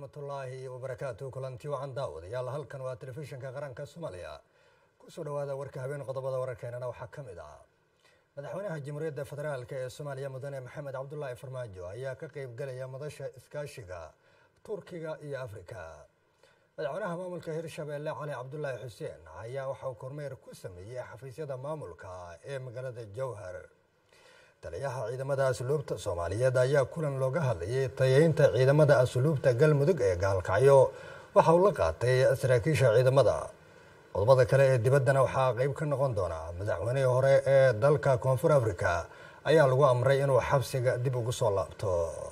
waraxmatullaahi wabarakaatu kulanti wacan daawadayaal halkan waa telefishinka qaranka soomaaliya kusoo dhowaada warka habeen qodobada wararkeenana waxaa ka mid ah madaxweynaha jamhuuriyadda federaalk ee soomaaliya mudane maxamed cabdulaahi farmaajo ayaa ka qeybgelaya madasha iskaashiga turkiga iyo afrika madaxweynaha maamulka hirshabeelle cali cabdulaahi xuseen ayaa waxauu kormeer ku sameeyey xafiisyada maamulka ee magaalada jowhar taliyaha ciidamada asluubta soomaaliyeed ayaa kulan looga hadlayay tayeynta ciidamada asluubta galmudug ee gaalkacyo waxa uu la qaatay saraakiisha ciidamada qodobada kale ee dibaddana waxaa qeyb ka noqon doona madaxweynihii hore ee dalka koonfur africa ayaa lagu amray inuu xabsiga dib ugu soo laabto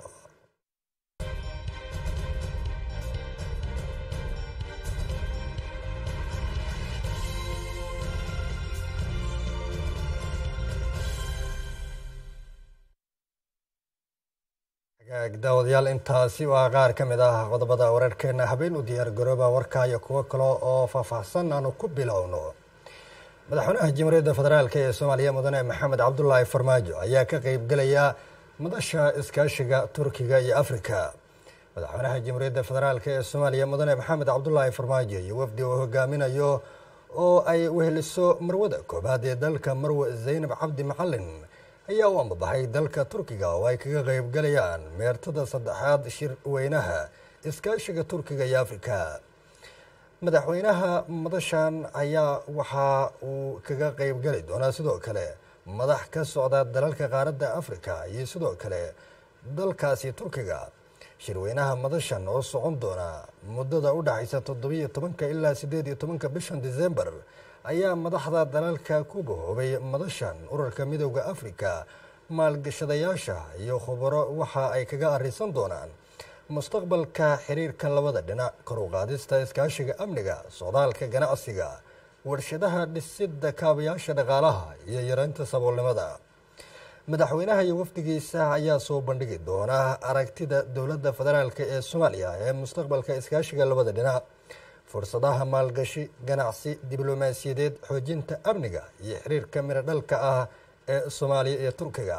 daawadayaal intaasi waa qaar ka mid ah qodobada wararkeena habeen u diyaar garooba warka iyo kuwo kale oo faahfaahsan aanu ku bilowno madaxweynaha jamhuuriyadda federaalk ee soomaaliya mudane maxamed cabdulaahi farmaajo ayaa ka qeybgelaya madasha iskaashiga turkiga iyo afrika madaxweynaha jamhuuriyadda federaalk ee soomaaliya mudane maxamed cabdulaahi farmaajo iyo wafdi uu hogaaminayo oo ay weheliso marwada koobaad ee dalka marwe zaynab cabdi macalin ayaa u ambabaxay dalka turkiga oo ay kaga qeybgalayaan meertada saddexaad shir weynaha iskaashiga turkiga iyo afrika madaxweynaha madashan ayaa waxa uu kaga qeybgali doonaa sidoo kale madax ka socda dalalka qaaradda afrika iyo sidoo kale dalkaasi turkiga shirweynaha madashan oo socon doona muddada u dhexaysa toddobiyo tobanka ilaa siddeed iyo tobanka bishan december ayaa madaxda dalalka ku bahoobay madashan urarka midooda afrika maalgashadayaasha iyo khubaro waxa ay kaga arisan doonaan mustaqbalka xiriirka labada dhinac kor u qaadista iskaashiga amniga socdaalka ganacsiga warshadaha dhisidda kaabayaasha dhaqaalaha iyo yareynta saboolnimada madaxweynaha iyo wafdigiisa ayaa soo bandhigi doona aragtida dowladda federaalk ee soomaaliya ee mustaqbalka iskaashiga labada dhinac fursadaha maalgashi ganacsi diblomaasiyadeed xoojinta amniga iyo xiriirka miro dhalka ah ee soomaaliya iyo turkiga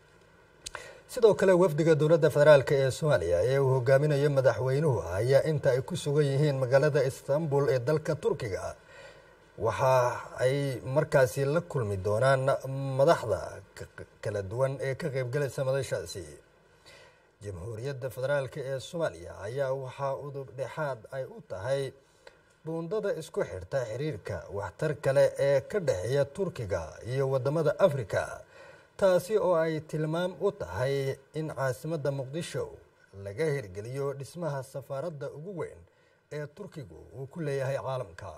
sidoo kale wafdiga dowladda federaalk ee soomaaliya ee uu hogaaminayo madaxweynuhu ayaa inta ay ku sugan yihiin magaalada istanbul ee dalka turkiga waxa ay markaasi la kulmi doonaan madaxda kala duwan ee ka qeybgalaysa madashaasi jamhuuriyadda federaalk ee soomaaliya ayaa waxaa udub dhexaad ay u tahay buundada isku xirta xiriirka waxtar kale ee ka dhexeeya turkiga iyo wadamada afrika taasi oo ay tilmaam u tahay in caasimadda muqdisho laga hirgeliyo dhismaha safaaradda ugu weyn ee turkigu uu ku leeyahay caalamka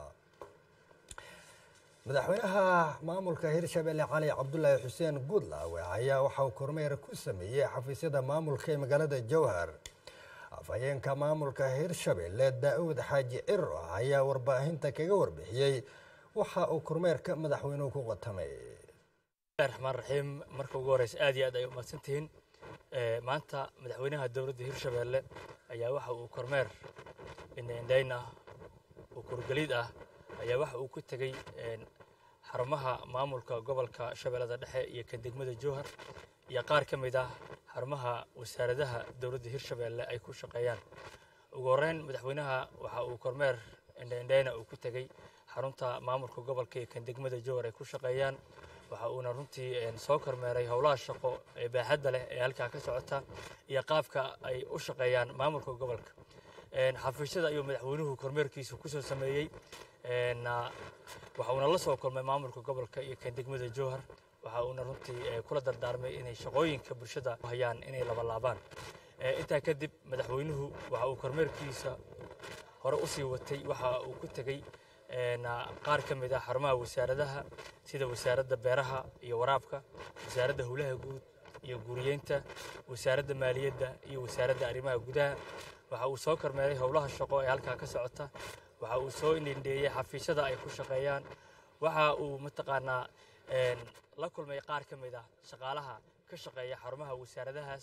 madaxweynaha maamulka hirshabelle cali cabdulaahi xuseen guudlaawe ayaa waxa uu kormeer ku sameeyey xafiisyada maamulka ee magaalada jowhar afhayeenka maamulka hirshabelle daa-uud xaaji ciro ayaa warbaahinta kaga warbixiyey waxa uu kormeerka madaxweynuhu ku qatamay raxmaan raxiim marka ugu horeysa aad iyo aad ay umahadsantihiin maanta madaxweynaha dowladda hirshabelle ayaa waxa uu kormeer indhaindhayn ah oo kurgeliid ah ayaa waxa uu ku tegey xarumaha maamulka gobolka shabeellada dhexe iyo kan degmada jowhar iyo qaar ka mid ah xarumaha wasaaradaha dowladda hirshabelle ay ku shaqeeyaan ugu horreyn madaxweynaha waxa uu kormeer indhaindhayna uu ku tegey xarunta maamulka gobolka iyo kan degmada jowhar ay ku shaqeeyaan waxa uuna runtii soo kormeeray howlaha shaqo ee baaxadda leh ee halkaa ka socota iyo qaabka ay u shaqeeyaan maamulka gobolka xafiisyada ayuu madaxweynuhu kormeerkiisa kusoo sameeyey waxa uuna la soo kulmay maamulka gobolka iyo kan degmada jowhar waxa uuna runtii kula dardaarmay inay shaqooyinka bulshada hayaan inay labalaabaan intaa kadib madaxweynuhu waxa uu kormeerkiisa hore usii watay waxa uu ku tegey qaar ka mid ah xarumaha wasaaradaha sida wasaaradda beeraha iyo waraabka wasaaradda howlaha guud iyo guuriyeynta wasaaradda maaliyadda iyo wasaaradda arrimaha gudaha waxa uu soo kormeeray howlaha shaqo ee halkaa ka socota waxa uu soo indhendheeyey xafiisyada ay ku shaqeeyaan waxa uu mataqaanaa la kulmay qaar ka mid ah shaqaalaha ka shaqeeya xarumaha wasaaradahaas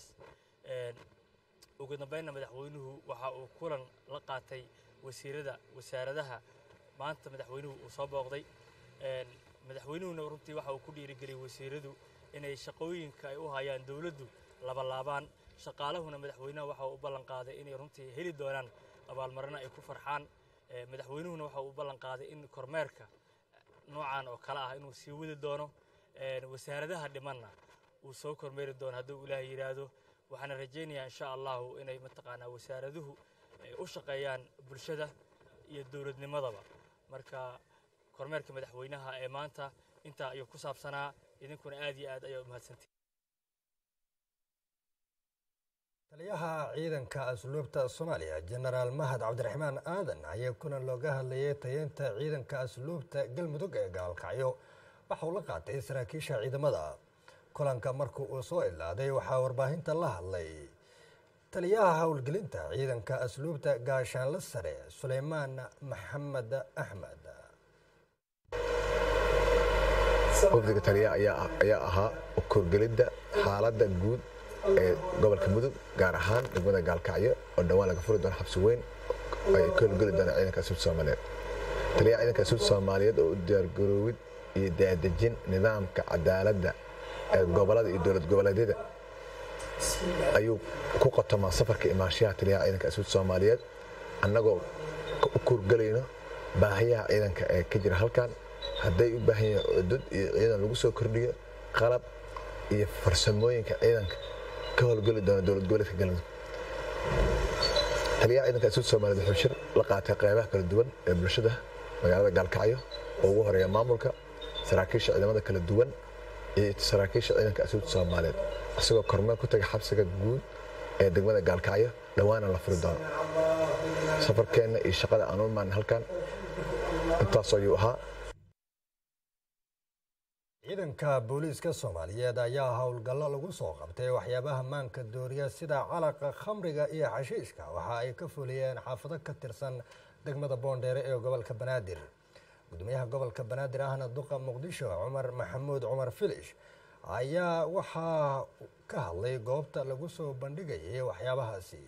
ugu dambeynna madaxweynuhu waxa uu kulan la qaatay wasiirada wasaaradaha maanta madaxweynuhu uu soo booqday madaxweynuhuna runtii waxa uu ku dhiirigeliyey wasiiradu inay shaqooyinka ay u hayaan dowladdu labalaabaan shaqaalahuna madaxweynaha waxa uu u ballan qaaday inay runtii heli doonaan abaalmarino ay ku farxaan madaxweynuhuna waxa uu u ballan qaaday in kormeerka noocan oo kale ah inuu sii wadi doono wasaaradaha dhimanna uu soo kormeeri doono hadduu ilaahay yidhaahdo waxaana rajaynayaa insha allahu inay mataqaanaa wasaaraduhu u shaqeeyaan bulshada iyo dowladnimadaba marka kormeerka madaxweynaha ee maanta intaa ayuu ku saabsanaa idinkuna aad iyo aad ayaa u mahadsantihi taliyaha ciidanka asluubta soomaaliya jenaraal mahad cabdiraxmaan aadan ayaa kulan looga hadlayay tayeynta ciidanka asluubta galmudug ee gaalkacyo waxa uu la qaatay saraakiisha ciidamada kulanka markii uu soo ilaaday waxaa warbaahinta la hadlay taliyaha howlgelinta ciidanka asluubta gaashaanle sare suleymaan maxamed axmed wafdiga taliya ayaa ahaa korgelidda xaaladda guud ee gobolka mudug gaar ahaan degmada gaalkacyo oo dhowaan laga furi doono xabsi weyn ay ka howlgeli doonaan ciidanka asluubta soomaaliyeed taliyaha ciidanka asluubta soomaaliyeed oo u diyaargaroowid iyo daadejin nidaamka cadaaladda ee gobolada iyo dowlad goboleedyada ayuu ku qotomaa safarka imaanshaha taliyaha ciidanka asluubta soomaaliyeed annagoo u kurgelayno baahiyaha ciidanka ee ka jira halkan hadday u baahan yihiin cudud iyo ciidan lagu soo kordhiyo qalab iyo farsamooyinka ciidanka ka howlgeli doona dowlad goboleedka galmudug taliyaha ciidanka asluubta soomaaliyeed wuxuu shir la qaatay qeybaha kala duwan ee bulshada magaalada gaalkacyo oo ugu horeeya maamulka saraakiisha ciidamada kala duwan iyo saraakiisha ciidanka asluubta soomaaliyeed isagoo kormeel ku tagay xabsiga guud ee degmada gaalkacyo dhowaana la furi doono safarkeenna iyo shaqada aan u imaan halkan intaas ayuu ahaa ciidanka booliiska soomaaliyeed ayaa howlgallo lagu soo qabtay waxyaabaha maanka dooriya sida calaqa khamriga iyo xashiishka waxa ay ka fuliyeen xaafado ka tirsan degmada boondheere ee gobolka banaadir gudoomiyaha gobolka banaadir ahna duqa muqdisho cumar maxamuud cumar filish ayaa waxaa ka hadlay goobta lagu soo bandhigayay waxyaabahaasi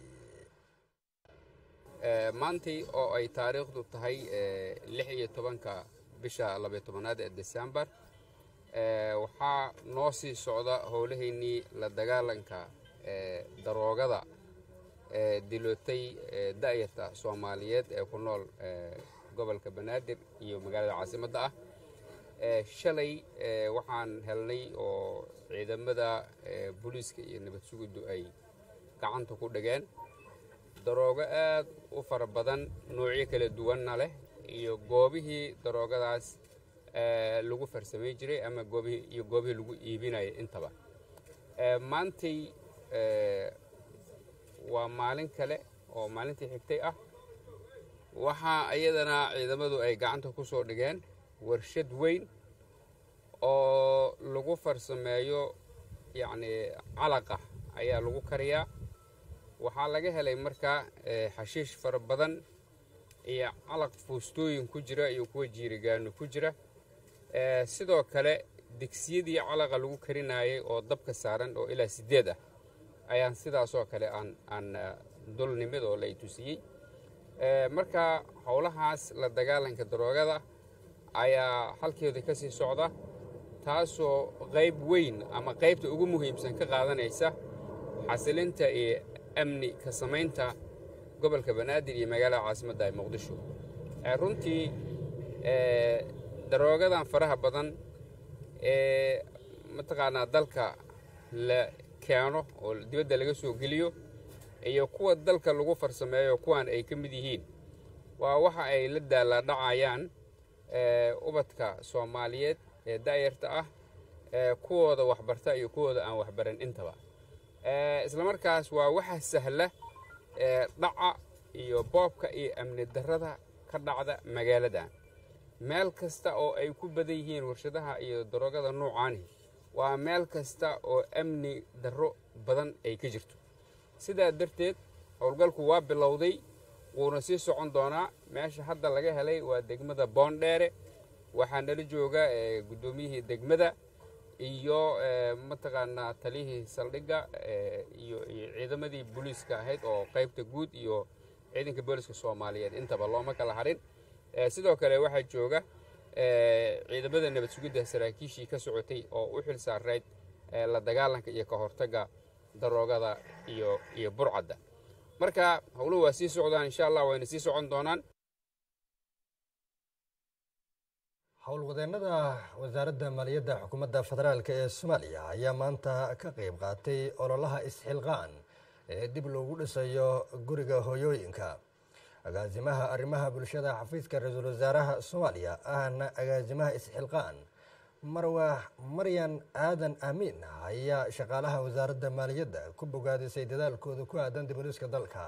maantii oo ay taariikhdu tahay lix iyo tobanka bisha labaiyo tobanaad ee desembar waxaa noo sii socda howlahaynii la dagaalanka daroogada dilootay da'yarta soomaaliyeed ee ku nool gobolka banaadir iyo magaalada caasimadda ah shalay waxaan helnay oo ciidamada booliiska iyo nabad sugiddu ay gacanta ku dhigeen daroogo aad u fara badan noocyo kala duwanna leh iyo goobihii daroogadaas lagu farsamay jiray ama goobihii iyo goobihii lagu iibinaya intaba maantay waa maalin kale oo maalintii xigtay ah waxaa iyadana ciidamadu ay gacanta ku soo dhigeen warshad weyn oo lagu farsameeyo yacni calaqa ayaa lagu kariyaa waxaa laga helay markaa xashiish fara badan iyo calaq fuustooyin ku jira iyo kuwa jiirigaano ku jira sidoo kale digsiyadii calaqa lagu karinaayay oo dabka saaran oo ilaa siddeed ah ayaan sidaasoo kale aan aan dulnimid oo lay tusiyey marka howlahaas la dagaalanka daroogada ayaa halkeeda ka sii socda taasoo qayb weyn ama qaybta ugu muhiimsan ka qaadanaysa xasilinta iyo amni ka samaynta gobolka banaadir iyo magaalada caasimadda ee muqdisho runtii daroogadan faraha badan ee mataqaanaa dalka la keeno oo dibadda laga soo geliyo iyo kuwa dalka lagu farsameeyo kuwan ay ka mid yihiin waa waxa ay la daaladhacayaan ubadka soomaaliyeed ee da'yarta ah kuwooda waxbarta iyo kuwooda aan waxbaran intaba islamarkaas waa waxa sahla dhaca iyo boobka iyo amni darrada ka dhacda magaaladan meel kasta oo ay ku badan yihiin warshadaha iyo daroogada noocaani waa meel kasta oo amni darro badan ay ka jirto sidaa darteed howlgalku waa bilowday wuuna sii socon doonaa meesha hadda laga helay waa degmada boondheere waxaa nala jooga guddoomiyihii degmada iyo mataqaanaa taliyihii saldhigga iyo ciidamadii booliiska ahayd oo qaybta guud iyo ciidanka booliiska soomaaliyeed intaba looma kala harin sidoo kale waxaa jooga ciidamada nabad sugidda saraakiishii ka socotay oo u xil saarayd la dagaalanka iyo ka hortagga daroogada iyo iyo burcadda marka howluhu waa sii socdaan insha allah wayna sii socon doonaan howlwadeennada wasaaradda maaliyadda xukuumadda federaalk ee soomaaliya ayaa maanta ka qeyb qaatay ololaha isxilqaan ee dib loogu dhisayo guriga hooyooyinka agaasimaha arrimaha bulshada xafiiska ra-iisul wasaaraha soomaaliya ahna agaasimaha isxilqaan marwaax maryan aadan amiin ayaa shaqaalaha wasaaradda maaliyadda ku bogaadisay dadaalkooda ku aadan dibudhiska dalka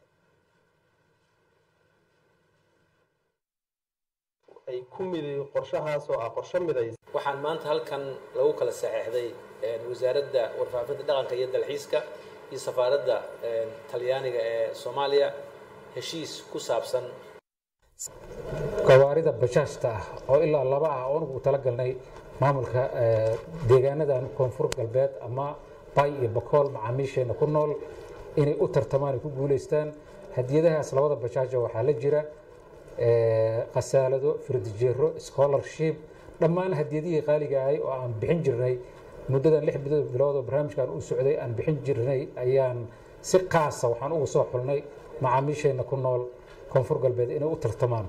ay ku miday qorshahaas oo ah qorsho midays waxaan maanta halkan lagu kala saxeexday wasaaradda warfaafinta dhaqanka iyo dalxiiska iyo safaaradda talyaaniga ee soomaaliya heshiis ku saabsan gawaarida bajaajta ah oo ilaa laba ah oo anugu talagalnay maamulka deegaanadan koonfur galbeed ama bay iyo bakool macaamiisheena ku nool inay u tartamaan ay ku guulaystaan hadiyadahaas labada bajaaja waxaa la jira khasaalado firdijeero scholarship dhammaan hadiyadihii qaaliga ahay oo aan bixin jirnay muddadan lix bilood oo barnaamijkan u socday aan bixin jirnay ayaan si qaasa waxaan ugu soo xulnay macaamiisheena ku nool koonfur galbeed inay u tartamaan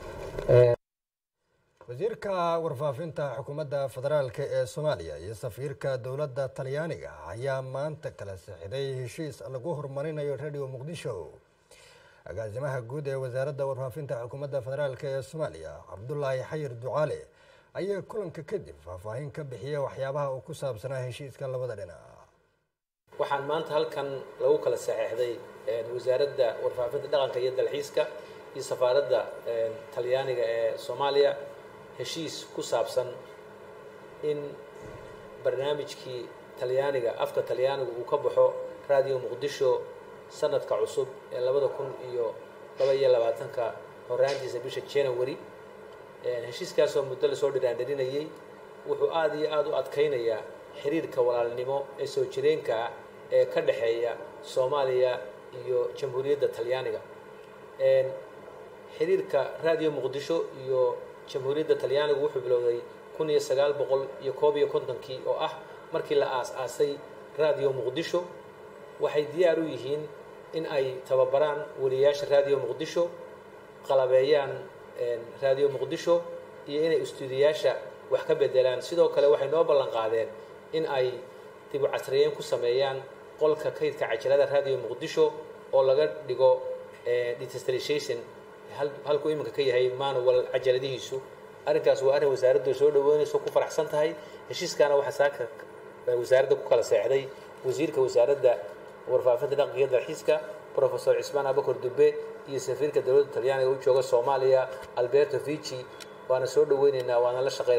wasiirka warfaafinta xukuumadda federaalk ee soomaaliya iyo safiirka dowladda talyaaniga ayaa maanta kala sixiday heshiis lagu horumarinayo radio muqdisho agaasimaha guud ee wasaaradda warfaafinta xukuumadda federaalk ee soomaaliya cabdulaahi xayir ducaale ayaa kulanka kadib faahfaahin ka bixiyay waxyaabaha uu ku saabsanaa heshiiska labada dhinac waxaan maanta halkan lagu kala saxeexday wasaaradda warfaafinta dhaqanka iyo dalxiiska iyo safaaradda talyaaniga ee soomaaliya heshiis ku saabsan in barnaamijkii talyaaniga afka talyaaniga uu ka baxo radio muqdisho sanadka cusub ee labada kun iyo laba iyo labaatanka horaantiisa bisha january heshiiskaasoo muddo lasoo dhiraandharinayey wuxuu aada iyo aada u adkaynayaa xiriirka walaalnimo ee soo jireenka ah ee ka dhexeeya soomaaliya iyo jamhuuriyadda talyaaniga xiriirka radio muqdisho iyo jamhuuriyadda talyaanigu wuxuu bilowday kun iyo sagaal boqol iyo koob iyo kontonkii oo ah markii la aas-aasay radio muqdisho waxay diyaar u yihiin in ay tababaraan weliyaasha radio muqdisho qalabeeyaan radio muqdisho iyo inay istuudiyaasha wax ka bedelaan sidoo kale waxay noo ballan qaadeen in ay dibu casriyeyn ku sameeyaan qolka kaydka cajalada radio muqdisho oo laga dhigo detestration halkuu iminka ka yahay manual cajaladihiisu arrinkaas waa arrin wasaaraddu soo dhaweynayso ku faraxsan tahay heshiiskaana waxaa saaka wasaaradda ku kala seexday wasiirka wasaaradda warfaafinta dhaqanka iyo dalxiiska profesor cismaan abakor dube iyo safiirka dowladda talyaaniga u jooga soomaaliya alberto vici waana soo dhaweyneynaa waana la shaqeyn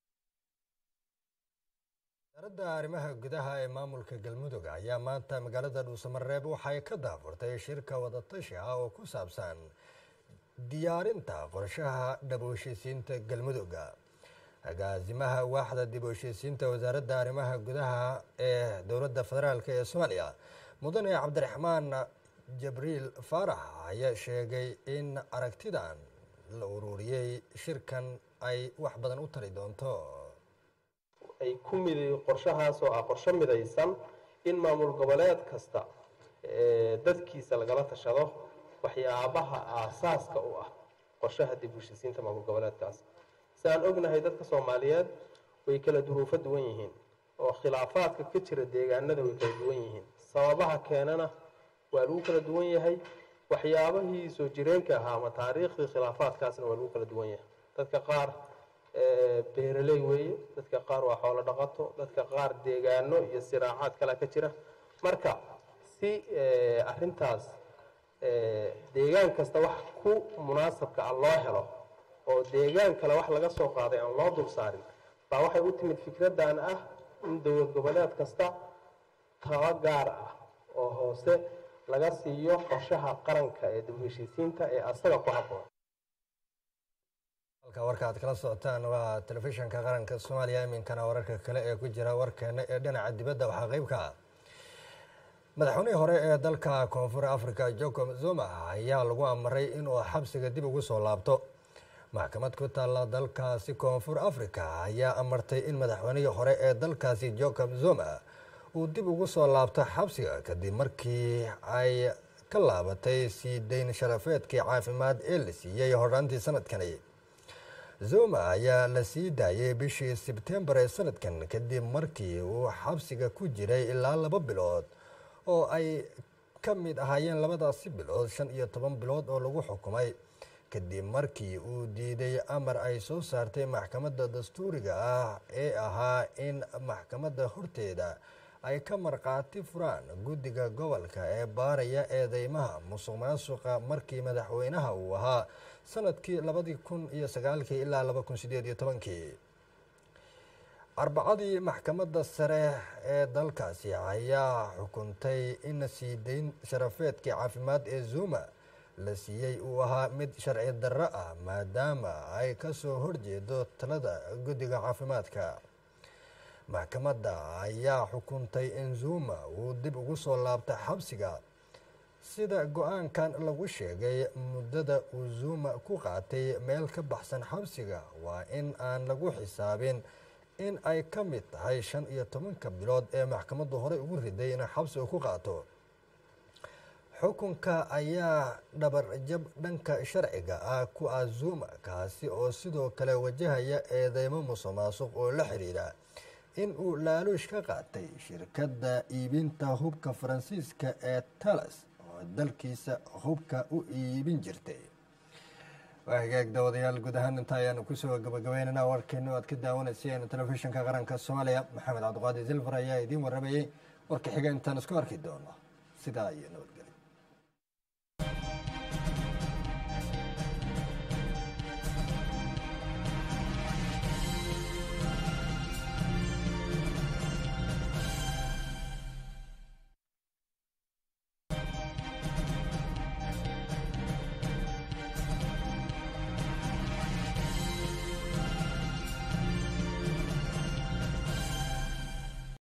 wasaaradda arrimaha gudaha ee maamulka galmudug ayaa maanta magaalada dhuusamareeb waxay ka daafurtay shirka wadatashi ah oo ku saabsan diyaarinta qorshaha dhab heshiisiinta galmudugga agaasimaha waaxda dib u heshiisiinta wasaaradda arrimaha gudaha ee dowladda federaalk ee soomaaliya mudane cabdiraxmaan jabriil faarax ayaa sheegay in aragtidan la ururiyey shirkan ay wax badan u tari doonto ay ku miday qorshahaas oo ah qorsho midaysan in maamul goboleed kasta dadkiisa lagala tashado waxyaabaha aasaaska u ah qorshaha dib u heshiisiinta maamul goboleedkaas si aan ognahay dadka soomaaliyeed way kala duruufo duwan yihiin oo khilaafaadka ka jira deegaanada way kala duwan yihiin sababaha keenana waa lagu kala duwan yahay waxyaabahii soo jireenka ahaa ama taariikhdii khilaafaadkaasna waa lagu kala duwan yahay dadka qaar beeraley weeye dadka qaar waa xoolo dhaqato dadka qaar deegaano iyo siraacaad kale ka jira marka si arintaas deegaan kasta wax ku munaasabka ah loo helo oo deegaan kale wax laga soo qaaday aan loo dul saarin baa waxay u timid fikradan ah in dowlad goboleed kasta taba gaar ah oo hoose laga siiyo qorshaha qaranka ee dib u heshiisiinta ee asaga ku habboon halka warka aad kala socotaan waa telefishinka qaranka soomaaliya iminkana wararka kale ee ku jira warkeena ee dhinaca dibadda waxaa qeybka madaxweynihii hore ee dalka koonfur africa jacob zuma ayaa lagu amaray inuu xabsiga dib ugu soo laabto maxkamad ku taalla dalkaasi koonfur africa ayaa amartay in madaxweynihii hore ee dalkaasi jacob zuma uu dib ugu soo laabto xabsiga kadib markii ay ka laabatay sii dayn sharafeedkii caafimaad ee la siiyey hodhaantii sanadkani zuma ayaa la sii daayay bishii sebtembar ee sanadkan kadib markii uu xabsiga ku jiray ilaa laba bilood oo ay ka mid ahaayeen labadaasi bilood shan iyo toban bilood oo lagu xukumay kadib markii uu diiday amar ay soo saartay maxkamadda dastuuriga ah ee ahaa in maxkamadda horteeda ay ka markhaati furaan guddiga gobolka ee baaraya eedeymaha musuq maasuqa markii madaxweynaha uu ahaa sanadkii labadii kun iyo sagaalkii ilaa laba kun sideed iyo tobankii arbacadii maxkamadda sare ee dalkaasi ayaa xukuntay in sii dayn sharafeedkii caafimaad ee zuma la siiyey uu ahaa mid sharci darro ah maadaama ay ka soo horjeedo talada guddiga caafimaadka maxkamadda ayaa xukuntay in zuma uu dib ugu soo laabta xabsiga sida go-aankan lagu sheegay muddada uu zuma ku qaatay meel ka baxsan xabsiga waa in aan lagu xisaabin in ay ka mid tahay shan iyo tobanka bilood ee maxkamaddu horey ugu riday in xabsiga ku qaato xukunka ayaa dhabar jab dhanka sharciga ah ku ah zuma kaasi oo sidoo kale wajahaya eedeymo musuq maasuq oo la xiriira in uu laaluush ka qaatay shirkadda iibinta hubka faransiiska ee talas oo dalkiisa hubka u iibin jirtay waa hagaag daawadayaal guud ahaan inta ayaanu kusoo gabagabeynana warkeenu aad ka daawanayseen telefishinka qaranka soomaaliya maxamed cabdiqaadir silfar ayaa idiin waramayey warka xiga intaan isku arki doono sidaa iyo nabadgelyo